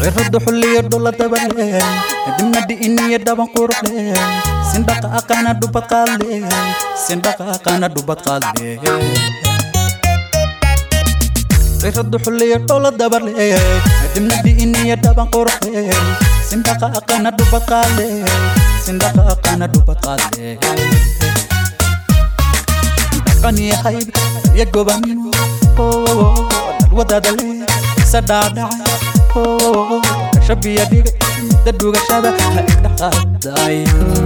cirrada xulliyo dhula dabale dibna dhi'iniyo dhaban quruxle sindhaqa aqaana dhubad qaadle sindhaqa aqaana dhubad qaadle cirrada xulliyo dhula dabale dibna dhi'iniyo dhaban quruxle sindhaqa aqaana dhubad qaadle sindhaqa aqaana dhubad qaadle dhaqaniyahayb iyo gobanimo dalwadadale sadhaadhacay shabiya dhige midda dhugashada ha idhaqaaday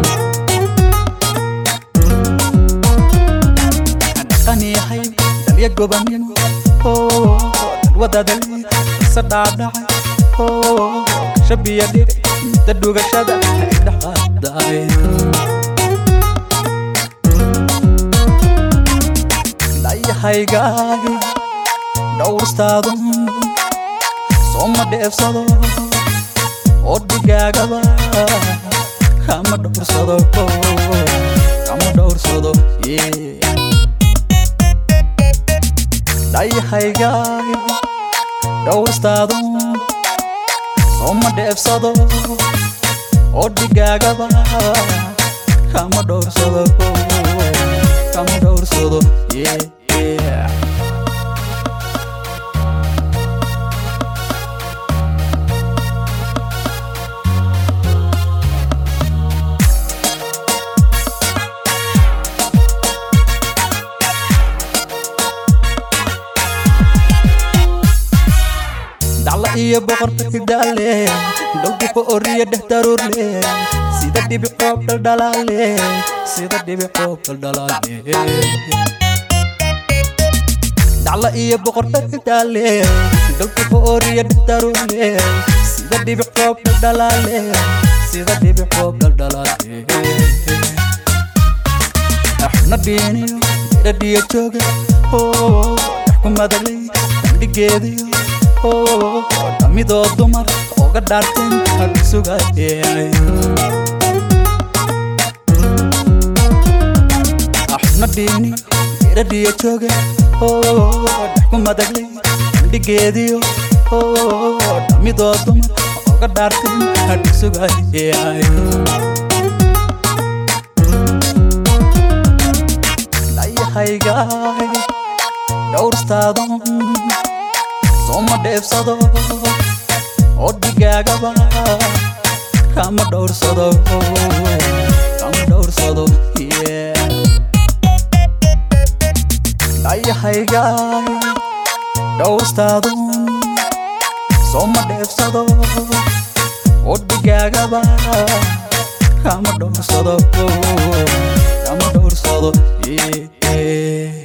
dhaqaniyahay dalya gobanimo dalwadadale sadhaadhacay shabiya dhige midda dhugashada ha idhaqaaday dhayahaygaay dhowrstaadu sooma dheefsado oo dhigaagaba kama dhowrsado kama dhowrsado dhayahaygaay dhowrstaadu sooma dheefsado oo dhigaagaba kama dhowrsado kama dhowrsado yeah dacla iyo boqorka hidhaale dhowgu ka oriya dheh daruurle sida dhibi qoob dhaldhalaale sida dhibi qoob dhaldhalaale dacla iyo boqorka hidhaale dhowgu ka oriya dheh daruurle sida dhibi qoob dhaldhalaale sida dhibi qoob dhaldhalaale axna dhiiniyo dhadhiyo jooga dhex ku madalay bandhigeediyo dhamidoo dumar oga dhaarteen hadhusugayay axna dhiini iradhiyo jooga dhex ku madaglay bandhigeediyo dhamidoo dumar oga dhaarteen hadhusugayay dhayahaygaay dhowrstaadon sooma dheefsado oo dhigaagaba kama dhowrsado kama dhowrsado dhayahaygaay dhowrstaadu sooma dheefsado oo dhigaagaba kama dhowrsado kama dhowrsado yeah